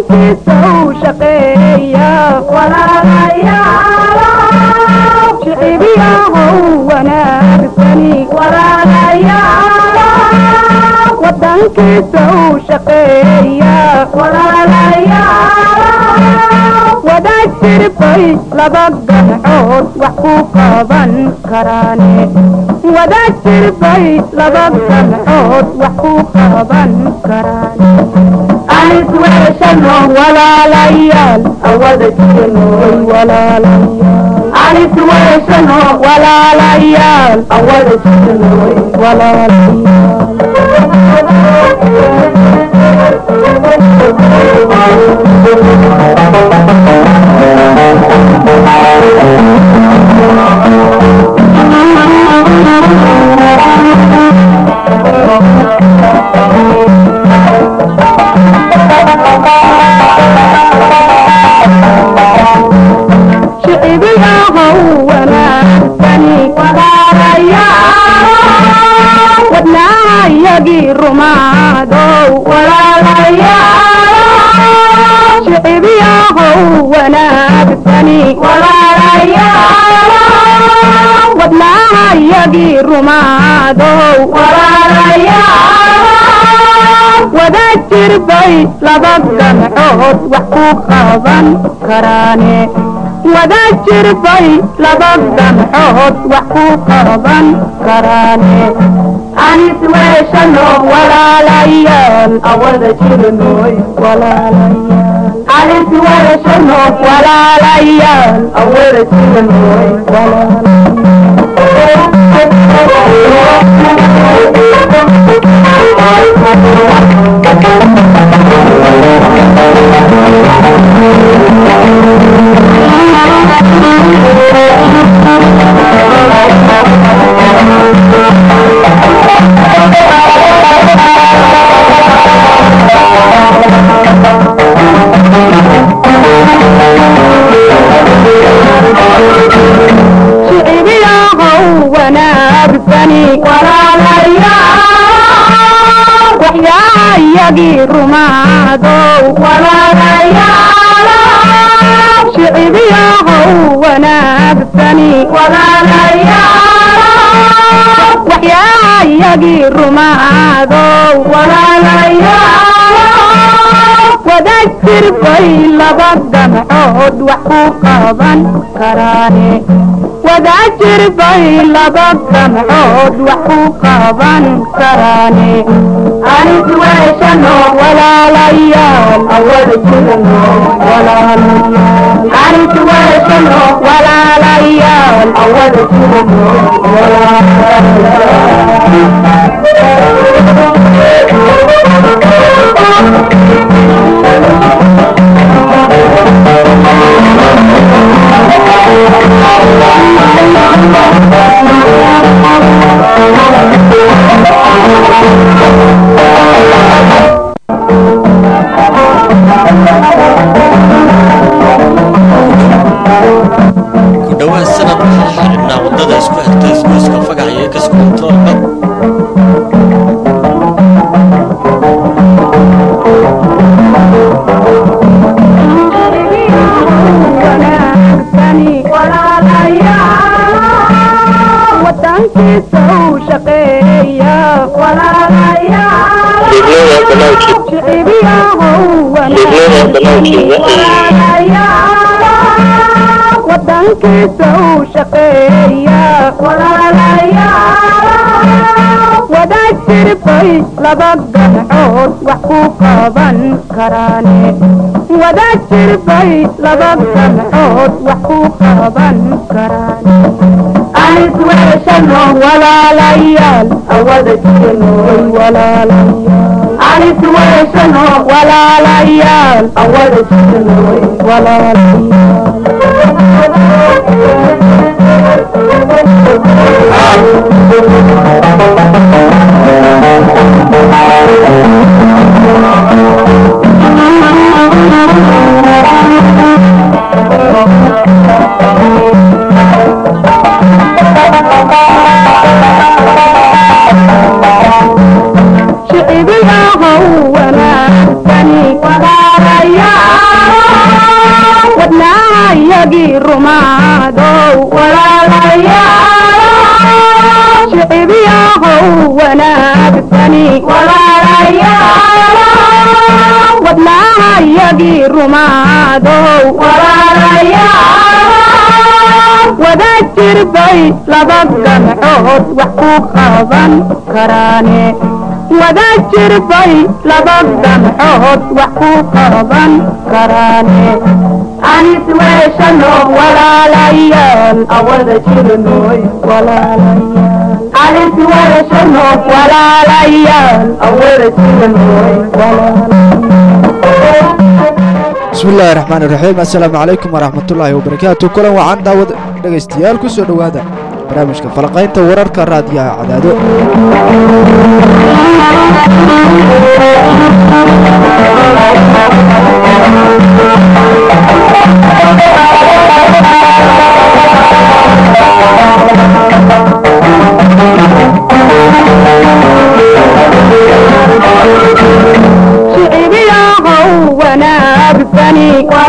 wadankiisa u shaqeeya shicibiyahow wanaagsani wadankiisa u shaqeeya wadaad jirbay laba gamcood wax ku qaban karaane wadaad jirbay laba gamcood wax ku qaban karaane anis weeshano walaalayaal awada jirnoy walaalayaal anis weeshano walaalayaal awada jirnoy shicibiyahow wanaagsani wadnaayagii rumaadow shicibiyahow wanaagsani wadnaayagii rumaadow wadaad jirbay laba gamcood wax ku qaban karaane wadaad jirbay laba gamcood wax ku qaban karaane anis weeshano walaalayaal awada jirnoy walaalayaal anis weeshano walaalayaal awada jirnoy shicibiyahow wanaagsani waxyaayagii rumaadow shicibiyahow wanaagsani waxyaayagii rumaadow wadaad jirbay laba gamcood wax ku qaban karaane wadaad jirbay laba gamcood wax ku qaban karaane anis weeshano walaalayaal awada jirno walaalayaal anis weeshano walaalayaal awada jirno ku dhowaad sanad waxaa xidhnaa waddada isku xirta isgoyska fagax iyo gaska kontaroolka wadankiisa u shaqeeya shicibiyahow wadankiisa u shaqeeya wadaad jirbay laba gamcood wax ku qaban karaane wadaad jirbay laba gamcood wax ku qaban karaane anis weeshano walaalayaal awada jirnoy walaalayaal anis weeshano walaalayaal awada jirnoy shicibiyahow wanaagsani wanaagsani wadnaahayagii rumaadow wada jirbay laba gamcood wax ku qaban karaane wada jirbay laba gamcood wax ku qaban karaane anis weeshano walaalayaal awada jirnoy walaalayaal anis weeshano walaalayaal awada jirnoy walaalayaal bismi illaahi raxmaan iraxiim assalaamu calaykum waraxmatullaahi wabarakaatu kulan wacan daawad dhegaystayaal ku soo dhowaada barnaamijka falaqaynta wararka raadiyaha cadaado shicibiyaahow wanaagsani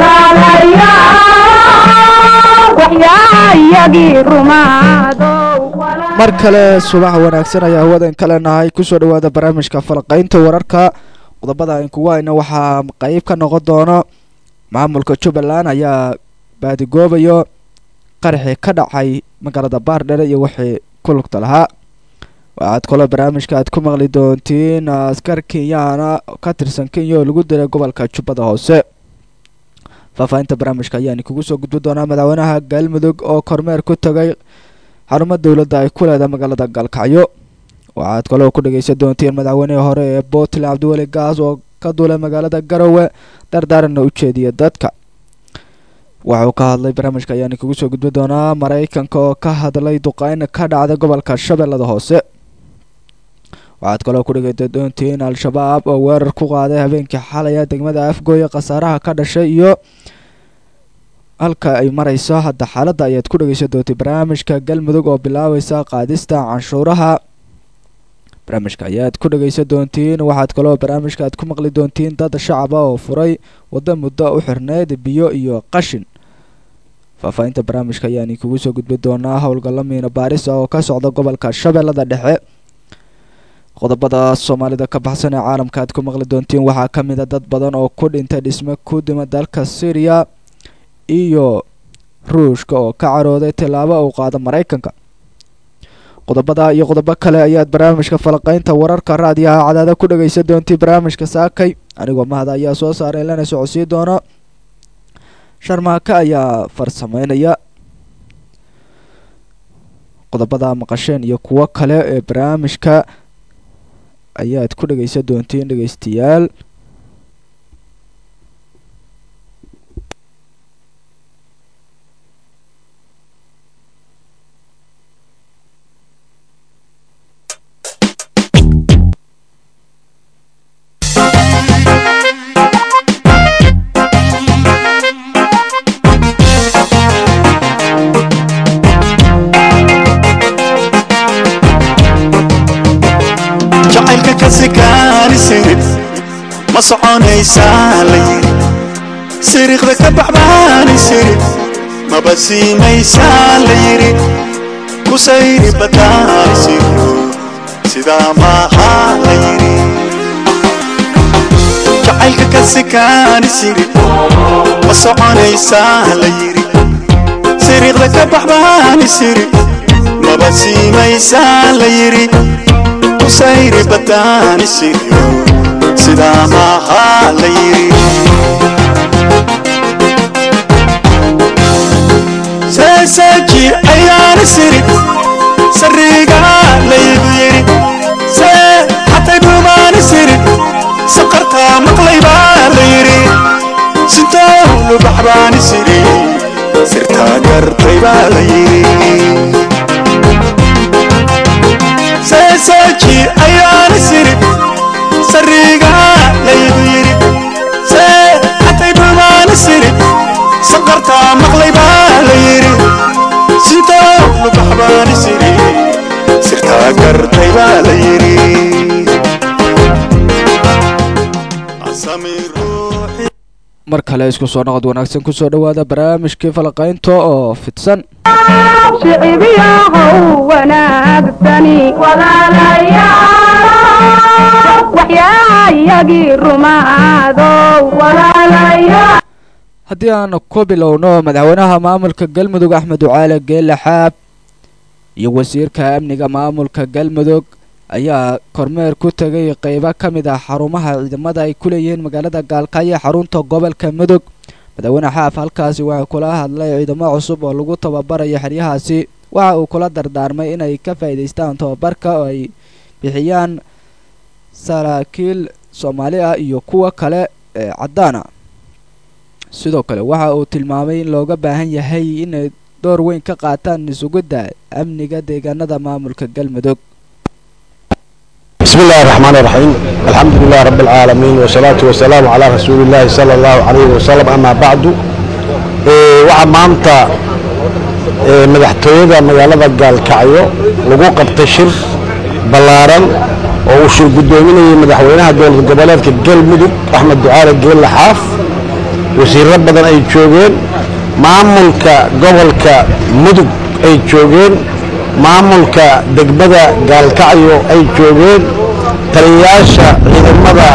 waxyaayagii rumaadow mar kale subax wanaagsan ayaa hawadan kale nahay kusoo dhowaada barnaamijka falaqaynta wararka qodobada inkugu hayna waxaa qeyb ka noqon doono maamulka jubbaland ayaa baadigoobayo qaraxii ka dhacay magaalada baardhere iyo wixii ku lugta lahaa waxaad kaloo barnaamijka aad ku maqli doontiin askar kenyaana ka tirsan kenya oo lagu diray gobolka jubbada hoose faahfaahinta barnaamijka ayaan kugu soo gudbi doonaa madaxweynaha galmudug oo kormeer ku tagay xarumo dowladda ay ku leedahay magaalada galkacyo waxaad kaloo ku dhegeysan doontiin madaxweynihii hore ee puntland cabdiweli gaas oo ka duulay magaalada garowe dardaaranna u jeediya dadka wuxuu ka hadlay barnaamijka ayaan kugu soo gudbi doonaa maraykanka oo ka hadlay duqeyn ka dhacda gobolka shabeellada hoose waxaad kaloo ku dhegeysan doontiin al-shabaab oo weerar ku qaaday habeenkii xalaya degmada afgooye khasaaraha ka dhashay iyo halka ay mareyso hadda xaaladda ayaad ku dhegeysan doontay barnaamijka galmudug oo bilaabeysa qaadista canshuuraha barnaamijka ayaad ku dhegeysan doontiin waxaad kaloo barnaamijka aad ku maqli doontiin dad shacaba oo furay waddo muddo u xirneyd biyo iyo qashin faahfaahinta barnaamijka ayaan kugu soo gudbi doonaa howlgallo miina baaris ah oo ka socda gobolka shabeellada dhexe qodobada soomaalida ka baxsan ee caalamka aad ku maqli doontiin waxaa ka mid a dad badan oo ku dhintay dhisme ku dima dalka syriya iyo ruushka oo ka carooday tillaabo uu qaado maraykanka qodobada iyo qodobo kale ayaad barnaamijka falaqaynta wararka raadiyaha cadaada ku dhegeysan doontii barnaamijka saakay anigoo mahada ayaa soo saaray lana socodsii doono sharmaaka ayaa farsameynaya qodobada maqasheen iyo kuwo kale ee barnaamijka ayaad ku dhegeysan doontiin dhegeystayaal jacaylka ka sikaani sirid ma soconaysaa la yiri siriiqda ka baxbaani sirid maba siimaysaa la yiri ku sayri badaani siro sidaa maaha la yiri jacaylka ka sikaani sirid ma soconaysaa la yiri siriiqda ka baxbaani sirid maba siimaysaa la yiri kusayri badaani siriyo sidaa maaha la yiri seeseeji ayaana sirid sariiga laygu yiri see xatay dhumaani sirid saqartaa maqlay baa la yiri sintowlu baxbaani siri sirtaa gartay baa la yiri seeseeji ayaana sirid sariiga laygu yiri see xatay dhumaani sirid saqartaa maqlay baa la yiri sintowlu baxbaani siri sirtaa gartay baa la yiri asami ruuxi mar kale isku soo noqod wanaagsan kusoo dhowaada barnaamijkii falaqaynta oo fidsan shicibyahow wanaagsani waxyaayagii rumaadow haddii aan ku bilowno madaxweynaha maamulka galmudug axmed ducaale geele xaab iyo wasiirka amniga maamulka galmudug ayaa kormeer ku tegay qeybo ka mid ah xarumaha ciidamada ay ku leeyihiin magaalada gaalkaayo xarunta gobolka mudug madaxweyne xaaf halkaasi waxaa kula hadlay ciidamo cusub oo lagu tababarayo xeryahaasi waxa uu kula dardaarmay inay ka faa'iidaystaan tababarka oo ay bixiyaan saraakiil soomaali ah iyo kuwa kale ee caddaana sidoo kale waxa uu tilmaamay in looga baahan yahay inay door weyn ka qaataan isugidda amniga deegaanada maamulka galmudug بسم الله الرحمن الرحيم الحمد لله رب العالمين والصلاة والسلام على رسول الله صلى الله عليه وسلم أما بعد waxaa maanta madaxtooyada magaalada gaalkacyo lagu qabtay shir ballaaran oo uu shir guddoominayay madaxweynaha dowlad goboleedka galmudug axmed ducaale geelle xaaf wasiirro badan ay joogeen maamulka gobolka mudug ay joogeen maamulka degmada gaalkacyo ay joogeen taliyayaasha ciidamada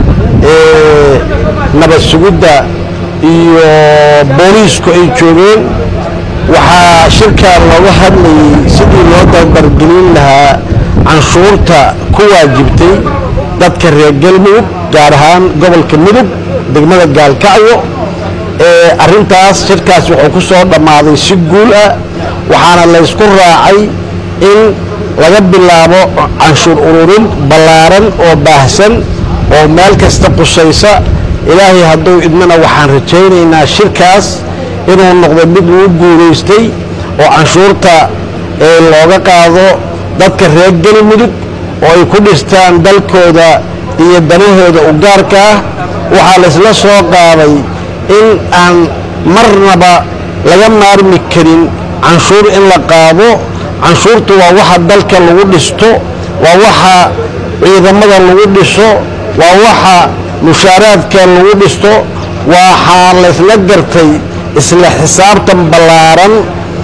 ee nabad sugidda iyo booliisku ay joogeen waxaa shirkan looga hadlayay sidii loo dardargelin lahaa canshuurta ku waajibtay dadka reer galmudug gaar ahaan gobolka mudug degmada gaalkacyo ee arrintaas shirkaas wuxuu ku soo dhammaaday si guul ah waxaana laysku raacay in laga bilaabo canshuur ururin ballaaran oo baahsan oo meel kasta qusaysa ilaahay hadduu idmana waxaan rajaynaynaa shirkaas inuu noqdo mid lagu guulaystay oo canshuurta ee looga qaado dadka reer galmudug oo ay ku dhistaan dalkooda iyo danahooda u gaarka ah waxaa laysla soo qaaday in aan marnaba laga maarmi karin canshuur in la qaado canshuurtu waa waxa dalka lagu dhisto waa waxa ciidamada lagu dhiso waa waxa mushaaraadka lagu dhisto waxaa laysla gartay isla xisaabtan ballaaran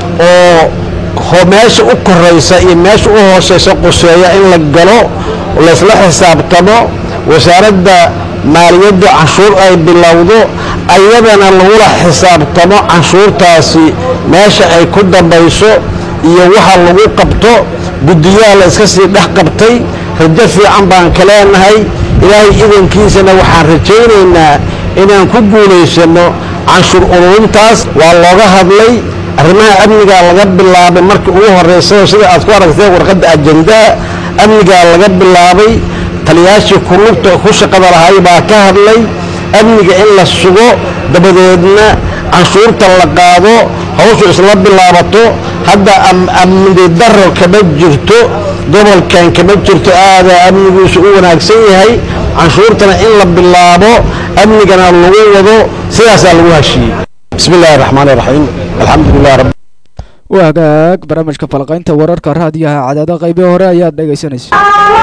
oo meesha u koraysa iyo meesha u hooseysa quseeya in la galo laysla xisaabtamo wasaaradda maaliyadda canshuur ay bilowdo ayadana lagula xisaabtamo canshuurtaasi meesha ay ku dambayso iyo waxa lagu qabto guddiyaha la iska sii dhex qabtay rajo fiican baan ka leenahay ilaahay idankiisana waxaan rajaynaynaa inaan ku guulaysanno canshuur ururintaas waa looga hadlay arrimaha amnigaa laga bilaabay markii ugu horreysay sida aad ku aragteen warqadda ajandaha amnigaa laga bilaabay taliyaashii kulugta ku shaqada lahay baa ka hadlay amniga in la sugo dabadeedna canshuurta la qaado hawshu isla bilaabato hadda amni daro kama jirto gobolkan kama jirto aadaa amnigiisu u wanaagsan yahay canshuurtana in la bilaabo amnigana lagu wado sidaasaa lagu heshiiyey bismi illaahi raxmaani raxiim alxamdu lilah rab waa hagaag barnaamijka falaqaynta wararka raadiyaha cadaado qaybii hore ayaad dhegaysanaysa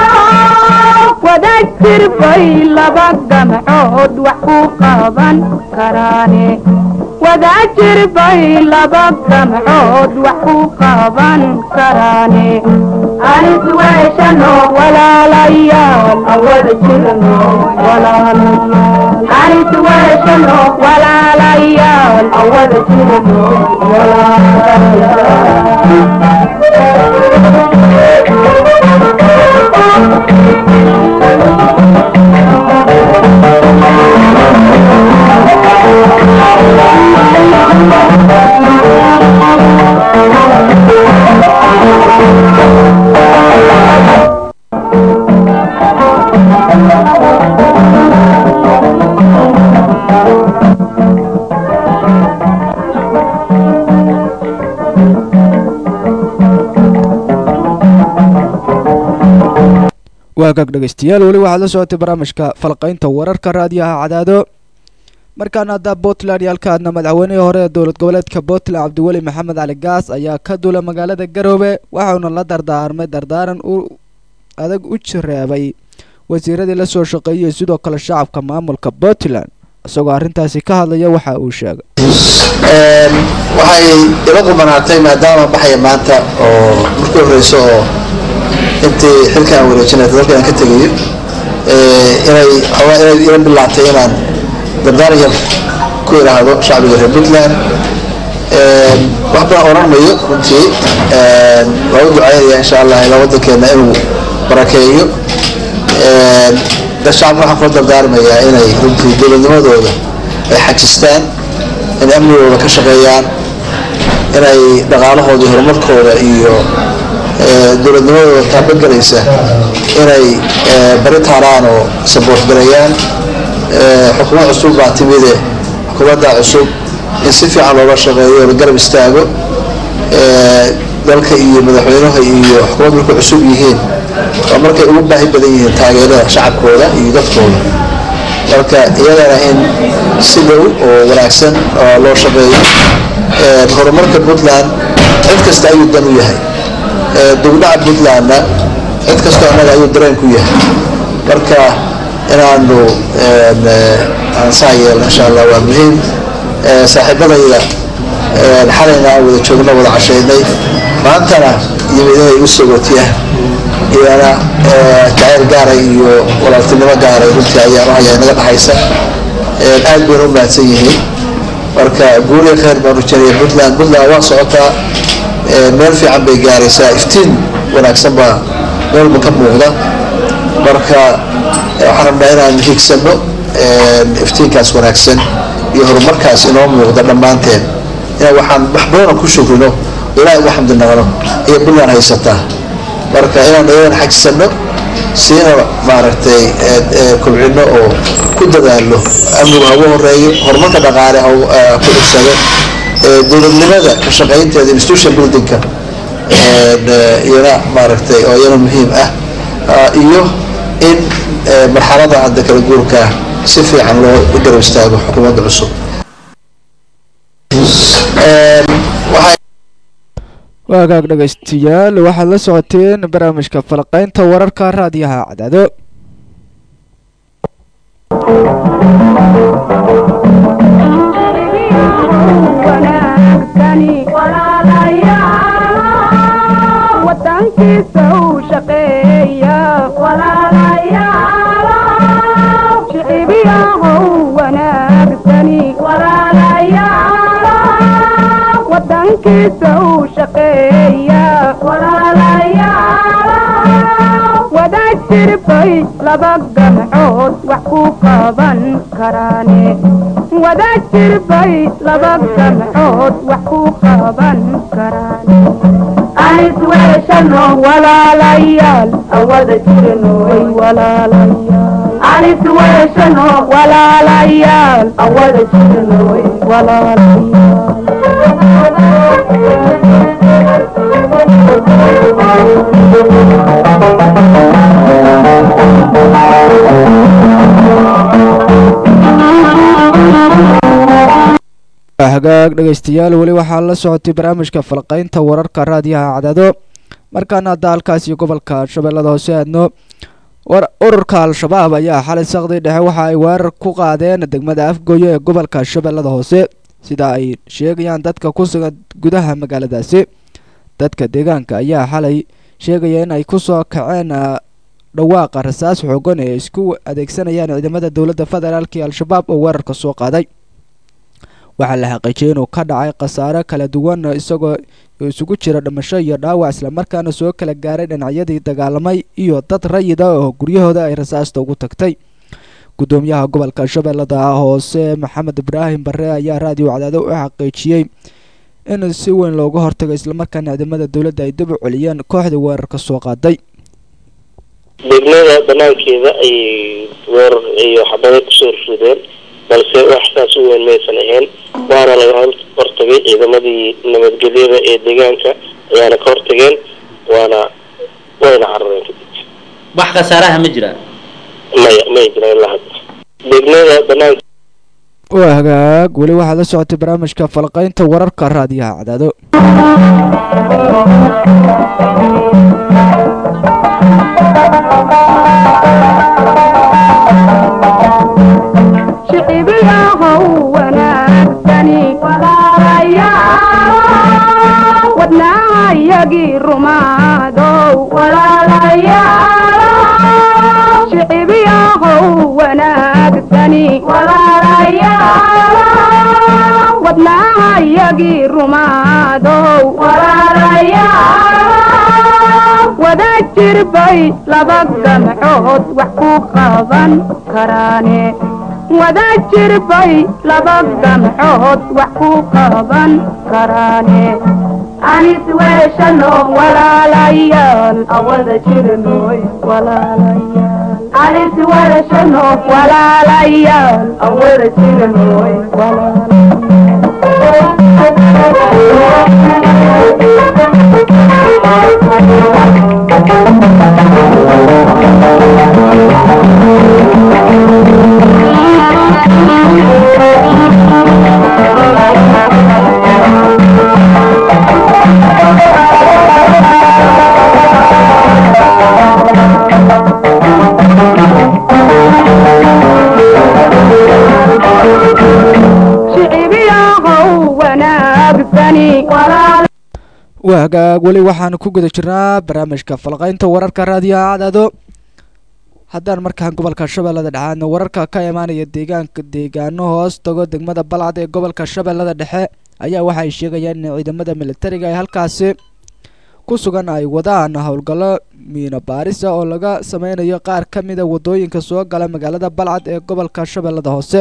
wadajir bay laba gamcood wax ku qaban karaane wadajir bay laba gamcood wax ku qaban karaane anis weeshano walaalayaal awada jirno walaalayaal anis weeshano walaalayaal awada jirno waa gaag dhegaystayaal weli waxaad la socotay barnaamijka falqaynta wararka raadiyaha cadaado markaana hadda puntland iyo halkaadna madaxweynihii hore ee dowlad goboleedka puntland cabdiweli maxamed cali gaas ayaa ka dula magaalada garoobe waxauna la dardaarmay dardaaran u adag u jireebay wasiiradii la soo shaqeeyey sidoo kale shacabka maamulka puntland isagoo arrintaasi ka hadlaya waxa uu sheegay waxay ila qumanaatay maadaama baxaya maanta oo markii horeyso oo intii xilkaan wareejinay dalka aan ka tegayo inay xoogaa inay ila bilaatay inaan dardaaran yar ku idhaahdo shacbiga reer puntland wax badan oran mayo runtii waa u ducaynaya insha allah ilaa waddankeena inuu barakeeyo dad shacabka waxaan kula dardaarmayaa inay runtii dowladnimadooda ay xajistaan in amnigooda ka shaqeeyaan inay dhaqaalahooda iyo horumarkooda iyo dowladnimadooda taabagelaysa inay bari taaraan oo saboort gareeyaan xukuumad cusub baa timide xukuumadda cusub in si fiican looga shaqeeyo la garab istaago dalka iyo madaxweynaha iyo xukuumad markay cusub yihiin waa markay ugu baahi badan yihiin taageerada shacabkooda iyo dadkooda marka iyadana in si dhow oo wanaagsan loo shaqeeyo horumarka puntland cid kasta ayuu dan u yahay dugdhaca puntlandna cid kastoo annaga ayuu dareen ku yahay marka inaanu ansaa yeelno insha allah waa muhiim saaxiibadayda xalayna aan wada joogno wada cashaynay maantana yimid inay igu sogotiyaan iyana jacayl gaaray iyo walaaltinimo gaaray runtii ayaan u hayaa inaga dhaxaysa aad bayna u mahadsan yihiin marka guuriya khayr baan rajanaya puntland puntland waa socotaa meel fiican bay gaaraysaa iftiin wanaagsan baa meelba ka muuqda marka waxaan rabnaa inaan higsano iftiinkaas wanaagsan iyo horumarkaas inoo muuqda dhammaanteen inaan waxaan wax badana ku shukrino ilaahay ugu xamdi naqno iyo puntland haysataa marka inaan iyadan xajisano siina maaragtay kobcino oo ku dadaalo amnigu hagu horeeyo horumarka dhaqaale ku dhigsado dowladnimada ka shaqaynteeda institution buildingka iyana maaragtay oo iyana muhiim ah iyo in marxalada hadda kala guurka si fiican loo garab istaago xukuumadda cusub waagaag dhegaystayaal waxaad la socoteen barnaamijka falaqaynta wararka raadiyaha cadaado wadankiisa u shaqeeya shicibiyahow wanaagsani wadankiisa u shaqeeya wadaad jirbay laba gamcood wax ku qaban karaane wadaad jirbay laba gamcood wax ku qaban karaane anisweeshano walaalayaal awada jirno way walaalayaal anisweeshano walaalayaal awada jirno way hagaag dhegaystayaal weli waxaa la socotay barnaamijka falqaynta wararka raadiyaha cadaado markaana hadda halkaas iyo gobolka shabeellada hoose aadno ururka al-shabaab ayaa xalay saqdii dhexe waxa ay weerar ku qaadeen degmada afgooye ee gobolka shabeellada hoose sida ay sheegayaan dadka ku sugan gudaha magaaladaasi dadka deegaanka ayaa xalay sheegaya in ay kusoo kaceen dhawaaqa rasaas xoogan ee isku adeegsanayaan ciidamada dowladda federaalk iyo al-shabaab oo weerarka soo qaaday waxaa la xaqiijiyay inuu ka dhacay khasaare kala duwan isagoo isugu jira dhimasho iyo dhaawac islamarkaana soo kala gaaray dhinacyadii dagaalamay iyo dad rayida oo guryahooda ay rasaasta ugu tagtay gudoomiyaha gobolka shabeellada hoose maxamed ibraahim bare ayaa raadiyo cadaado u xaqiijiyey in si weyn looga hortago islamarkaana ciidamada dowladda ay dib u celiyeen kooxdii weerarka soo qaaday degmada banaankeeda ayay weerar iyo xabado kusoo rideen balse wax saas u weyn maysan ahayn waana laga hortagay ciidamadii nabadgelyada ee deegaanka ayaana ka hortageen waana wayna carareen wax khasaaraha ma jiraan maya may jiraan ilaa hadda degmada banaanka waa hagaag weli waxaad la socotay barnaamijka falqaynta wararka raadiyaha cadaado shicibiyahow wanaagsani waxyaayagii rumaadow walaalayaal shicibyahow wanaagsani walaalayaal wadnaahayagii rumaadow walaalayaal wada jirbay laba gamcood wax ku qaban karaane wada jirbay laba gamcood wax ku qaban karaane anis weeshano walaalayaal awada jirnoy walaalayaal anis weeshano walaalayaal awada jirnoy shicibyahow wanaagsani waa hagaag weli waxaanu ku guda jirnaa barnaamijka falqaynta wararka raadiyaha cadaado haddaan markaan gobolka shabeellada dhexe aadna wararka ka imaanaya deegaanka deegaano hoos tago degmada balcad ee gobolka shabeellada dhexe ayaa waxay sheegayaan in ciidamada militariga ee halkaasi ku sugan ay wadaan howlgallo miino baaris ah oo laga sameynayo qaar ka mida wadooyinka soo gala magaalada balcad ee gobolka shabeellada hoose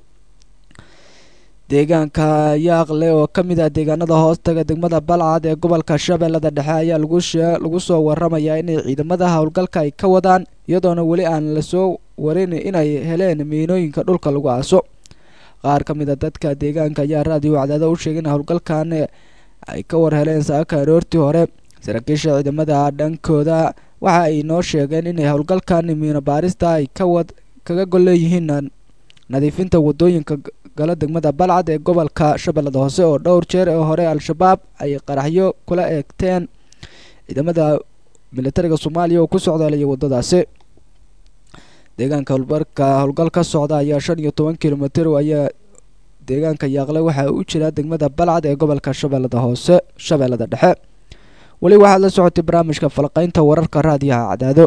deegaanka yaaqle oo ka mid ah deegaanada hoostaga degmada balcad ee gobolka shabeellada dhexe ayaa lagu shee lagu soo waramayaa inay ciidamada howlgalka ay ka wadaan iyadoona weli aan lasoo warin inay heleen miinooyinka dhulka lagu aaso qaar ka mid a dadka deegaanka ayaa raadiyo cadaado u sheegay in howlgalkan ay ka war heleen saaka aroortii hore saraakiisha ciidamada dhankooda waxa ay noo sheegeen inay howlgalkan miino baarista ay ka wad kaga gol leeyihiin nadiifinta wadooyinka gala degmada balcad ee gobolka shabeellada hoose oo dhowr jeer ee hore al-shabaab ay qaraxyo kula eegteen ciidamada militariga soomaaliya oo ku socdaalaya wadadaasi deegaanka howlbarka howlgal ka socda ayaa shan iyo toban kilomitir ayaa deegaanka yaaqle waxaa u jira degmada balcad ee gobolka shabeellada hoose shabeellada dhexe weli waxaad la socotay barnaamijka falqaynta wararka raadiyaha cadaado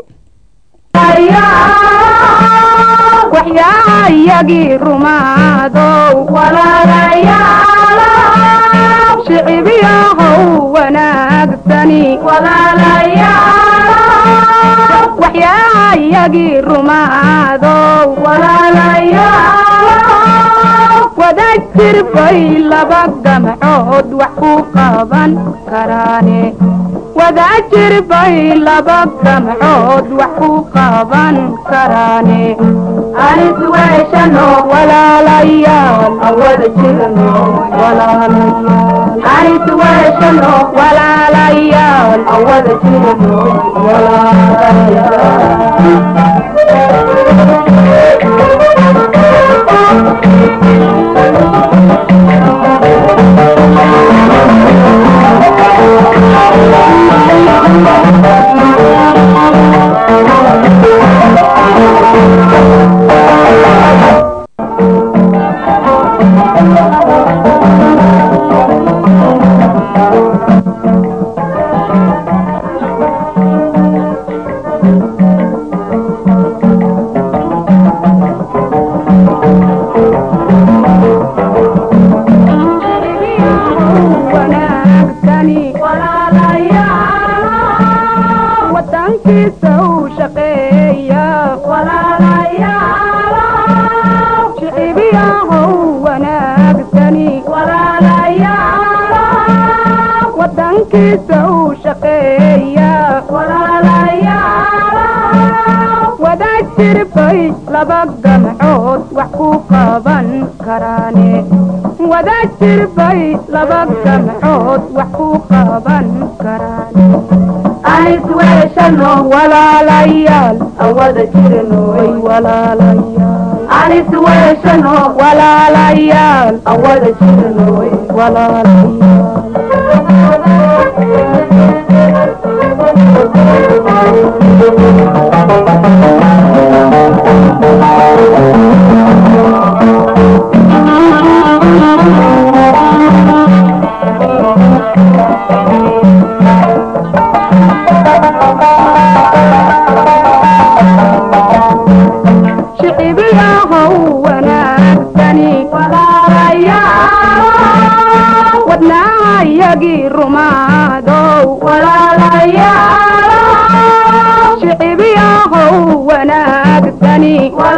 waxyaayagii rumaadow walaalayaal shicibyahow wanaagsani walaalayaal waxyaayagii rumaadow walaalayaal wada jirbay laba gamcood wax ku qaban karaane wada jirbay laba gamcood wax ku qaban karaane anis weeshano walaalayaal awada jirno walaalayaal anis weeshano walaalayaal awada jirno wanaagsani walaalayaal wadankiisa u shaqeeya walaalayaal shicibyahow wanaagsani walaalayaal wadankiisa u shaqeeya walaalayaal wada jirbay laba gamcood wax ku qaban karaane wada jirbay laba gamcood wax ku qaban karaane anis weeshano walaalayaal awada jirnoy walaalayaal anis weeshano walaalayaal awada jirnoy walaalayaal wadacayagii rumaadow shicibiyahow wanaagsani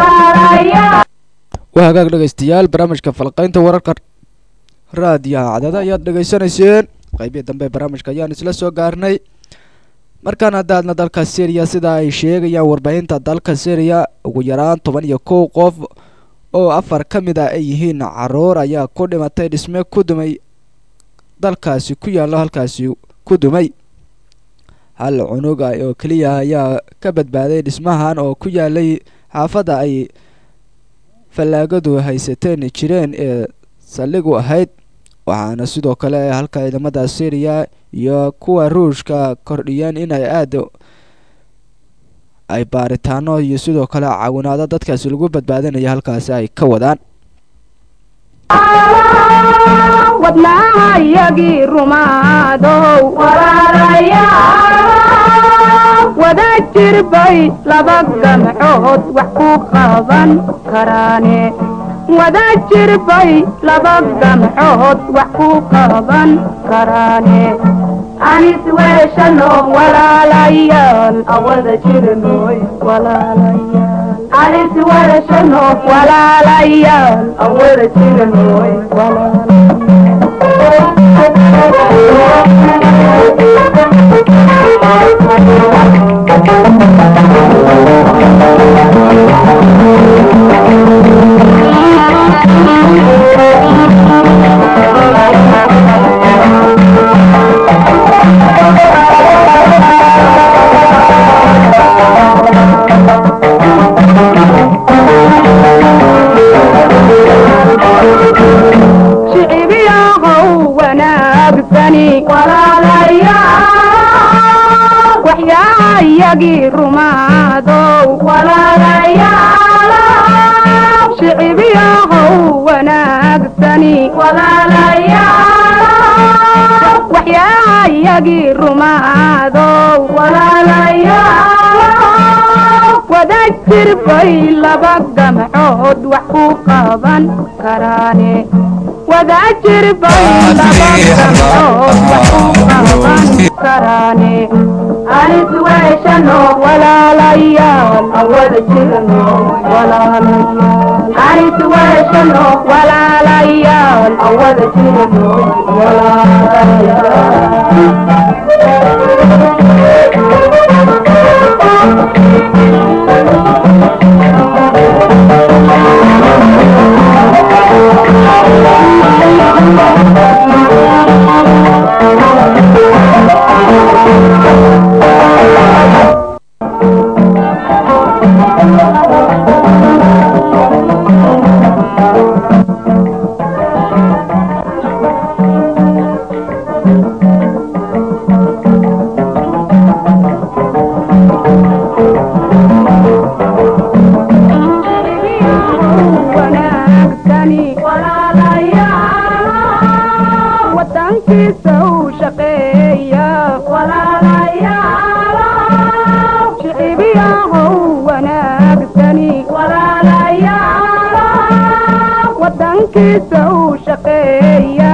waa hagaag dhegaystayaal barnaamijka falqaynta wararka raadiyaha cadada ayaad dhegaysanayseen qeybihi dambe ee barnaamijka ayaan isla soo gaarnay markaan haddaadna dalka syriya sida ay sheegayaan warbaahinta dalka syriya ugu yaraan toban iyo kow qof oo afar ka mid ah ay yihiin caruur ayaa ku dhimatay dhisme ku dumay dalkaasi ku yaallo halkaasi ku dumay hal cunug ah oo keliya ayaa ka badbaaday dhismahan oo ku yaalay xaafadda ay fallaagadu haysateen jireen ee saldhigu ahayd waxaana sidoo kale halka ciidamada syriya iyo kuwa ruushka kordhiyeen inay aada ay baaritaano iyo sidoo kale caawinaado dadkaasi lagu badbaadinaya halkaasi ay ka wadaan wadnaahayagii rumaadow wada jirbay laba gamcood wax ku qaban karaane wada jirbay laba gamcood wax ku qaban karaane anis weeshano walaalayaal awada jirnoy walaalayaal anis weeshano walaalayaal awada jirnoy shicibiyahow wanaagsani waxyaayagii rumaadow shicibiyahow wanaagsani waxyaayagii rumaadow wada jirbay laba gamcood wax ku qaban karaane wada jirbay laba gamcood wax ku qaban karaane anis weeshano walaalayaal awada jirno walaalayaal anis weeshano walaalayaal awada jirno wanaagsani wadankiisa u shaqeeya shicibiyahow wanaagsani wadankiisa u shaqeeya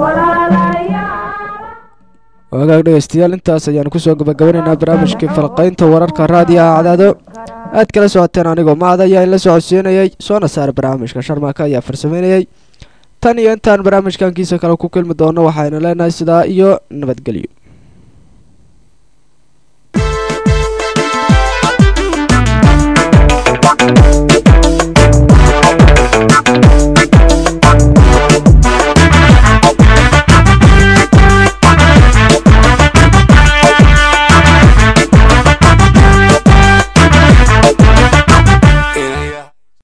wagaag dhegaystayaal intaas ayaanu kusoo gabagabanaynaa barnaamijkii falqaynta wararka raadiyaha cadaado aad kala socoteen anigoo maad ayaa in la socodsiinayay soona saar barnaamijka sharmaaka ayaa farsameynayay tan iyo intaan barnaamijkankiisa kale ku kulmi doono waxaynu leenahay sidaa iyo nabadgelyo